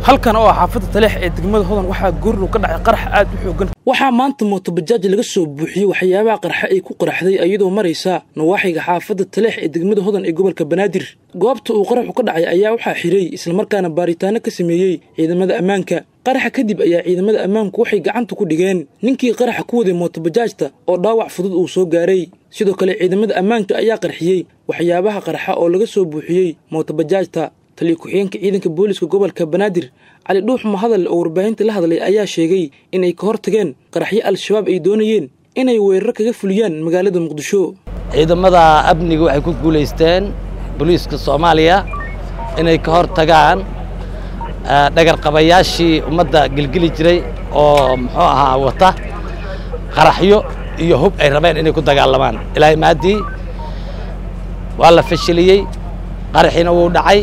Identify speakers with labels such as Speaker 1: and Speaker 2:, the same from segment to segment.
Speaker 1: halkan oo ah xaafadda taleex ee degmada hodan waxaa goorlow ka dhacay qarax aad u xoogan waxaa maanta mootobajaaj laga soo buuxiyey waxyaabaha qarxa ay ku qaraxday iyadoo maraysa nawaaxiga xaafadda taleex ee degmada hodan ee gobolka banaadir goobta uu qaraxu ka dhacay ayaa waxaa xiray islamarkaana baaritaano ka sameeyey ciidamada ammaanka qaraxa kadib ayaa ciidamada ammaanku waxay gacanta ku dhigeen ninkii qaraxa ku waday mootobajaajta oo dhaawac fudud uu soo gaaray sidoo kale ciidamada ammaanka ayaa qarxiyey waxyaabaha qarxa oo laga soo buuxiyey mootobajaajta taliya ku-xigeenka ciidanka booliska gobolka banaadir cali dhuux mahadal oo warbaahinta la hadlay ayaa sheegay inay ka hor tageen qaraxyo al-shabaab ay doonayeen inay weeraro kaga fuliyaan magaalada muqdisho
Speaker 2: ciidamada amniga waxay ku guulaysteen booliiska soomaaliya inay ka hor tagaan dhagarqabayaashii ummadda gelgeli jiray oo muxuu ahaa wata qaraxyo iyo hub ay rabeen inay ku dagaalamaan ilaahay maaddii waa la fashiliyey qaraxiina wuu dhacay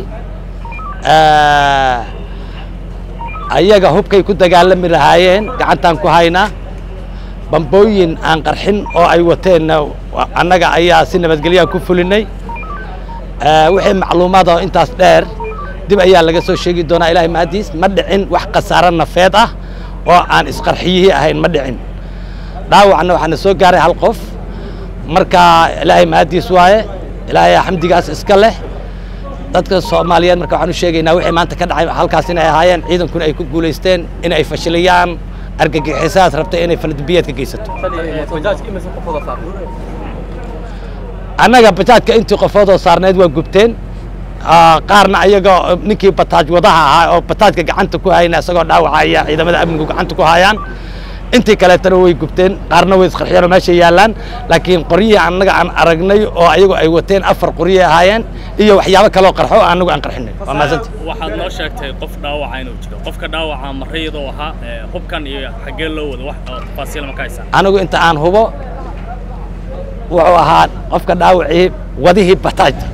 Speaker 2: ayaga hubkay ku dagaalami lahaayeen gacantaan ku haynaa bambooyin aan qarxin oo ay wateenna annaga ayaa si nabadgelyaan ku fulinay wixii macluumaad oo intaas dheer dib ayaa laga soo sheegi doonaa ilaahay mahadiis ma dhicin wax khasaaro nafeed ah oo aan isqarxiyihii ahayn ma dhicin dhaawacna waxaana soo gaaray hal qof marka ilaahay mahadiis waaye ilaahay xamdigaas iska leh dadka soomaaliyeed marka waxaan u sheegaynaa wixii maanta ka dhacay halkaas inay ahaayeen ciidankuna ay ku guulaysteen in ay fashiliyaan argagixisaas rabta inay faladambiyeed ka geysato annaga bajaajka intii qofoodoo saarneed waa gubteen qaarna ayaga ninkii bataaj wadaha ahaa oo bataajka gacanta ku hayna isagoo dhaawacaya ciidamada amnigu gacanta ku hayaan intii kaleetana way gubteen qaarna way isqarxiyeen oo meesha yaallaan laakiin qoryihii annaga aan aragnay oo ayagu ay wateen afar qoryay ahaayeen iyo waxyaabo kaloo qarxo oo annagu aan qarxinay waa mahadsanta
Speaker 3: waxaad noo sheegtay qof dhaawaca inuu jiro qofka dhaawaca marayadoo ahaa hubkan iyo xaggee loo wado wax tafaasiil ma ka haysaan
Speaker 2: anigu inta aan hubo wuxuu ahaa qofka dhaawacii wadihii bataajta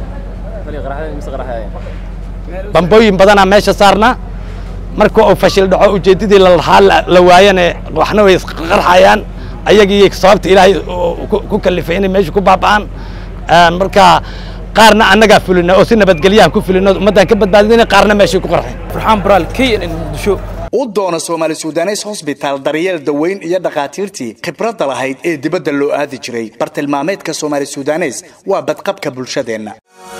Speaker 2: bambooyin badanaa meesha saarna marka uu fashil dhaco ujeeddadii lalahaa la waayane waxna way isqarxayaan ayagii sababta ilaahay ku kalifay inay meesha ku baaba'aan marka qaarna annagaa fulina oo si nabadgelyahan ku fulino ummaddaan ka badbaadina qaarna meeshay ku qarxeen
Speaker 1: farxaan baraal k n n muqdisho
Speaker 4: u doona soomaali sudanes hosbitaal daryeel daweyn iyo dhakhaatiirtii khibradda lahayd ee dibadda loo aadi jiray bartilmaameedka soomaali sudanes waa badqabka bulshadeenna